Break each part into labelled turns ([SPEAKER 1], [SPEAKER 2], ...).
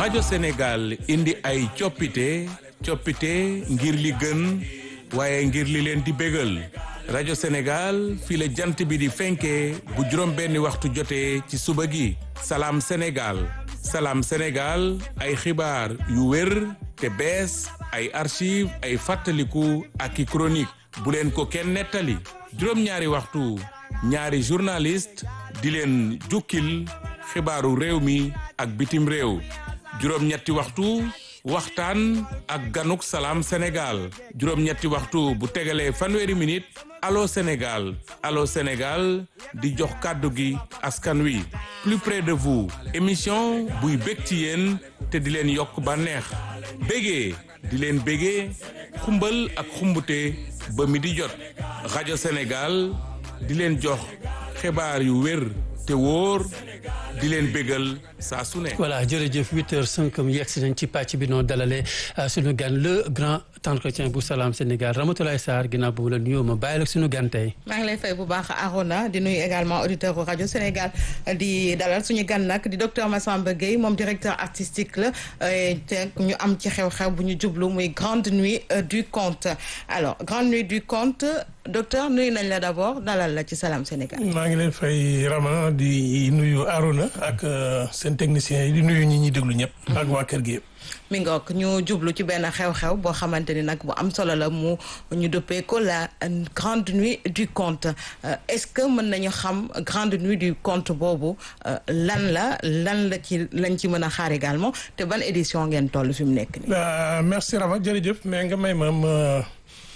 [SPEAKER 1] rajo Sénégal indi ay coppite coppite ngir li gën waaye ngir li leen di bégal rajo Sénégal fii la jant bi di fenkee bu juróom benni waxtu jotee ci suba gi salaam Sénégal salaam Sénégal ay xibaar yu wér te bees ay archive ay fàttaliku ak i chronique bu leen ko kenn nettali juróom-ñaari waxtu ñaari journaliste di leen jukkil xibaaru réew mi ak bitim réew juróom-ñetti waxtu waxtaan ak ganuk salaam Sénégal juróom-ñetti waxtu bu tegalee fanweeri minute allo Sénégal allo Sénégal di jox kàddu gi askan wi plus près de vous émission buy bég ci yéen te di leen yokk bànneex bégee di leen bégee xumbal ak xumbute ba mi di jot rajo Sénégal di leen jox xibaar yu wér te wóor di leen bégal saa su ne.
[SPEAKER 2] voilà jërëjëf huit heures cinq mu yegg si nañ ci pàcc bi noo dalalee suñu gan le grand entretien bu Salam Sénégal Ramatoulaye Sarr ginnaaw boobu la nuyoo ma bàyyi la suñu gan tey.
[SPEAKER 3] maa ngi lay fay bu baax Arona di nuyu également auditeur rajo Sénégal di dalal suñu gan nag di docteur Massamba Gueye moom directeur artistique la te ñu am ci xew-xew bu ñu jublu muy grande nuit du conte alors grande nuit du conte docteur nuyu nañ la d'abord dalal la ci Salam Sénégal.
[SPEAKER 4] maa ngi leen fay Rama di nuyu Arona ak seen techniciens yi di nuyu ñi ñuy déglu ñëpp. ak waa kër gi yëpp.
[SPEAKER 3] mi ngoog ñu jublu ci benn xew-xew boo xamante ni nag bu am solo la mu ñu dëppee ko la grande nuit du conte est-ce que mën nañu xam grande nuit du conte boobu lan la lan la ci lañ ci mën a xaar également te ban édition ngeen toll fi mu nekk nii.
[SPEAKER 4] merci Rama jërëjëf mais nga may ma ma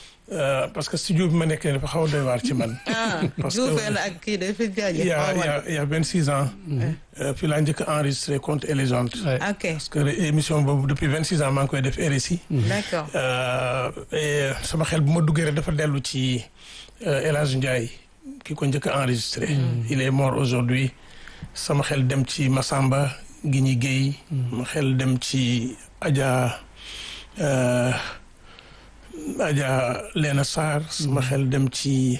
[SPEAKER 4] parce que studio bi ma nekk dafa xaw a doy waar ci man.
[SPEAKER 3] parce que na ak kii de fi jaajëf.
[SPEAKER 4] il y a il y a il y a vingt six ans. fii laa njëkk a enregistré contes et légendes.
[SPEAKER 3] ok
[SPEAKER 4] parce que émission boobu depuis vingt six ans maa ngi koy def RSI.
[SPEAKER 3] d'accord
[SPEAKER 4] et sama xel bu ma duggee rek dafa dellu ci El Hadj Ndiaye ki ko njëkk a enregistré. il est mort aujourd'hui sama xel dem ci Massamba Guigny Guèye. ma xel dem ci Adja. Adja Leena Sarr sama xel dem ci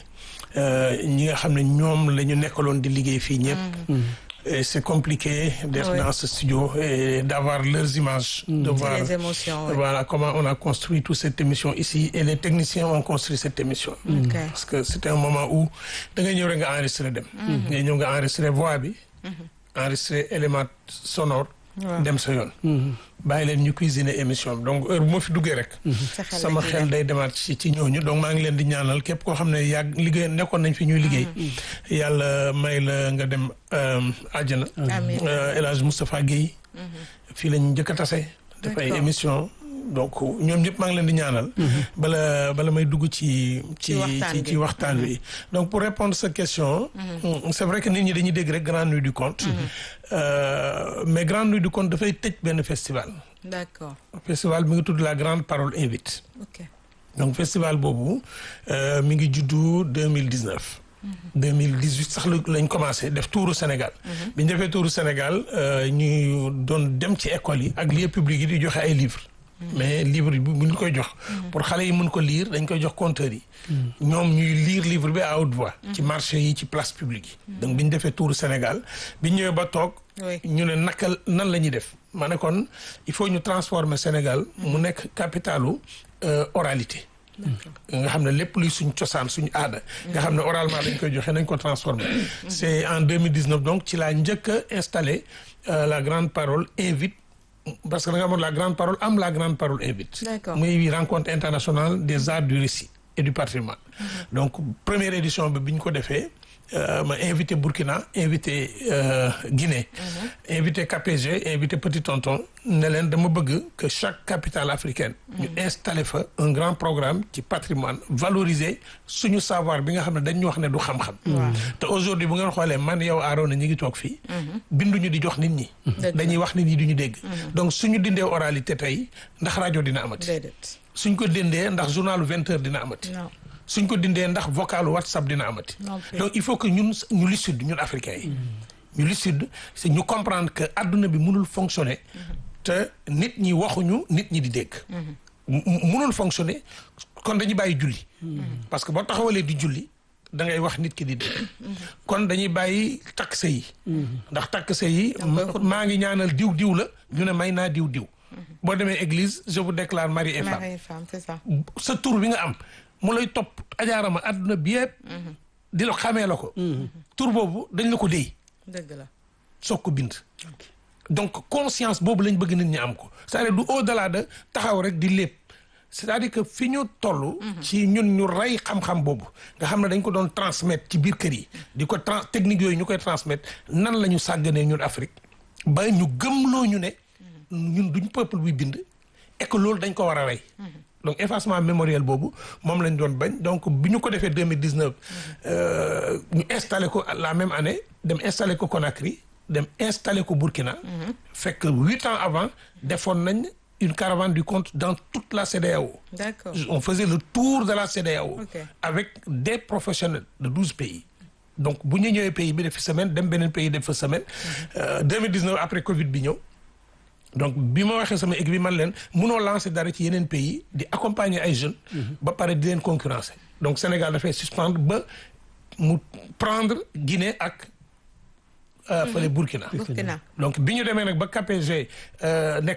[SPEAKER 4] ñi nga xam ne ñoom la ñu nekkaloon di liggéey fii ñëpp. et c'est compliqué d'être
[SPEAKER 3] Oui.
[SPEAKER 4] dans ce studio et d'avoir leurs images. de voir
[SPEAKER 3] les émotions. oui.
[SPEAKER 4] voilà comment on a construit toute cette émission ici et les techniciens ont construit cette émission.
[SPEAKER 3] Ok.
[SPEAKER 4] parce que c'était un moment où da ngay ñëw rek nga enregistrer dem. ngay ñëw nga enregistrer voix bi. enregistrer élément sonore.
[SPEAKER 3] Waaw.
[SPEAKER 4] dem sa yoon. bàyyi leen ñu cuisiner émission bi donc heure bu ma fi duggee rek.
[SPEAKER 3] Sa xel
[SPEAKER 4] sama
[SPEAKER 3] la ciy
[SPEAKER 4] xel
[SPEAKER 3] dem.
[SPEAKER 4] day demaat ci ci ñooñu donc maa ngi leen di ñaanal képp koo xam ne yàgg liggéey nekkoon nañ fi ñuy liggéey. yàlla may la nga dem euh, àjjana.
[SPEAKER 3] Amiin.
[SPEAKER 4] Euh, El Hadj Moustapha Guèye. fii lañ njëkk a tase. def ay
[SPEAKER 3] D'accord.
[SPEAKER 4] émission donc ñoom ñëpp maa ngi leen di ñaanal. bala bala may dugg ci ci
[SPEAKER 3] Ci waxtaan
[SPEAKER 4] ci
[SPEAKER 3] bi.
[SPEAKER 4] ci waxtaan wi. donc pour répondre sa question. mm, c'est vrai que nit ñi dañuy dégg rek grande nuit du conte. Euh, mais grande nuit du conte dafay tëj benn festival.
[SPEAKER 3] d'accord
[SPEAKER 4] festival mi ngi tudd la grande parole invite.
[SPEAKER 3] ok
[SPEAKER 4] donc festival boobu euh, mi ngi juddu deux mille dix neuf. deux mille dix huit sax la lañ commencé def tuuru Sénégal. bi ñu defee tuuru Sénégal euh, ñu doon dem ci école yi ak lieu public yi di joxe ay livres. mais livre bi bu ñu koy jox. pour xale yi mën ko lire dañ koy jox compteurs yi. ñoom ñuy lire livre bi à haute voix. ci marché yi ci place publique yi. donc bi ñu defee tuuru Sénégal bi ñu ñëwee ba toog.
[SPEAKER 3] Oui.
[SPEAKER 4] ñu ne naka nan la ñuy def ma ne kon il faut ñu transformer Sénégal mu nekk capitalu euh, oralité nga xam ne lépp luy suñ cosaan suñu aada nga xam ne oralement dañ koy joxe nañ ko transformer c'est en 2019 donc ci laa njëkk a installé euh, la grande parole invite parce que da nga amoon la grande parole am la grande parole invite
[SPEAKER 3] D'accord.
[SPEAKER 4] muy rencontre internationale des arts du récit et du patrimoine donc première édition bi bi ñu ko defee euh, ma invité Burkina invité euh, Guinée invité KPG invité Petit Tonton ne leen dama bëgg que chaque capitale africaine ñu installé fa un grand programme ci patrimoine valoriser suñu savoir bi nga xam ne dañ ñu wax ne du xam-xam te aujourd'hui bu ngeen xoolee man yow Arona ñi ngi toog fii binduñu di jox nit ñi
[SPEAKER 3] Dëgg la.
[SPEAKER 4] dañuy wax nit ñi duñu dégg donc suñu dindee oralité tey ndax rajo dina amati
[SPEAKER 3] déedéet
[SPEAKER 4] suñ ko dindee ndax journalu vingt heures dina amati
[SPEAKER 3] non
[SPEAKER 4] suñ ko dindee ndax vocalu whatsapp dina amati
[SPEAKER 3] Non plus.
[SPEAKER 4] donc il faut que ñun ñu lucide ñun africains yi ñu lucide c'est ñu comprendre que adduna bi mënul fonctionner te nit ñi waxuñu nit ñi di dégg mu- mu- mënul fonctionner kon dañuy bàyyi julli parce que boo taxawalee di julli da ngay wax nit ki di dee kon dañuy bàyyi takk sëy yi ndax takk sëy yi maa ngi ñaanal diw diw la ñu ne may naa diw diw boo demee église je vous déclare mari et femme
[SPEAKER 3] mari et femme c'est ça.
[SPEAKER 4] sa tur bi nga am mu lay topp ajaarama àdduna bi yëpp di la xamee la ko tur boobu dañ la ko déy
[SPEAKER 3] dëgg la.
[SPEAKER 4] soog ko bind donc conscience boobu lañ bëgg nit ñi am ko c'est-à-dire du au-delà de taxaw rek di lépp c'est-à-dire que fi ñu toll ci ñun ñu rey xam-xam boobu nga xam ne dañ ko doon transmettre ci biir kër yi di ko trans technique yooyu ñu koy transmettre nan la ñu sàgganee ñun Afrique ba ñu gëmloo ñu ne ñun duñ peuple buy bind et que loolu dañ ko war a rey donc effacement mémoriel boobu moom lañ doon bañ donc bi ñu ko defee deux mille dix neuf ñu installé ko la même année dem installé ko Conakry dem installé ko Burkina. fekk huit ans avant defoon nañ une caravane du compte dans toute la CEDEAO.
[SPEAKER 3] d'accord
[SPEAKER 4] on faisait le tour de la CEDEAO.
[SPEAKER 3] Ok.
[SPEAKER 4] avec des professionnels de douze pays. donc bu ñu ñëwee pays bi def fi semaine dem beneen pays def fa semaine. deux mille dix neuf après Covid bi ñëw. donc bi ma waxee sama équipe bi man leen munoo lancer dara ci yeneen pays di accompagner ay jeunes. ba pare di leen concurrencer. donc Sénégal dafay suspendre ba mu prendre Guinée ak euh, fële Burkina.
[SPEAKER 3] Burkina.
[SPEAKER 4] donc bi ñu demee nag ba KPG euh, nekk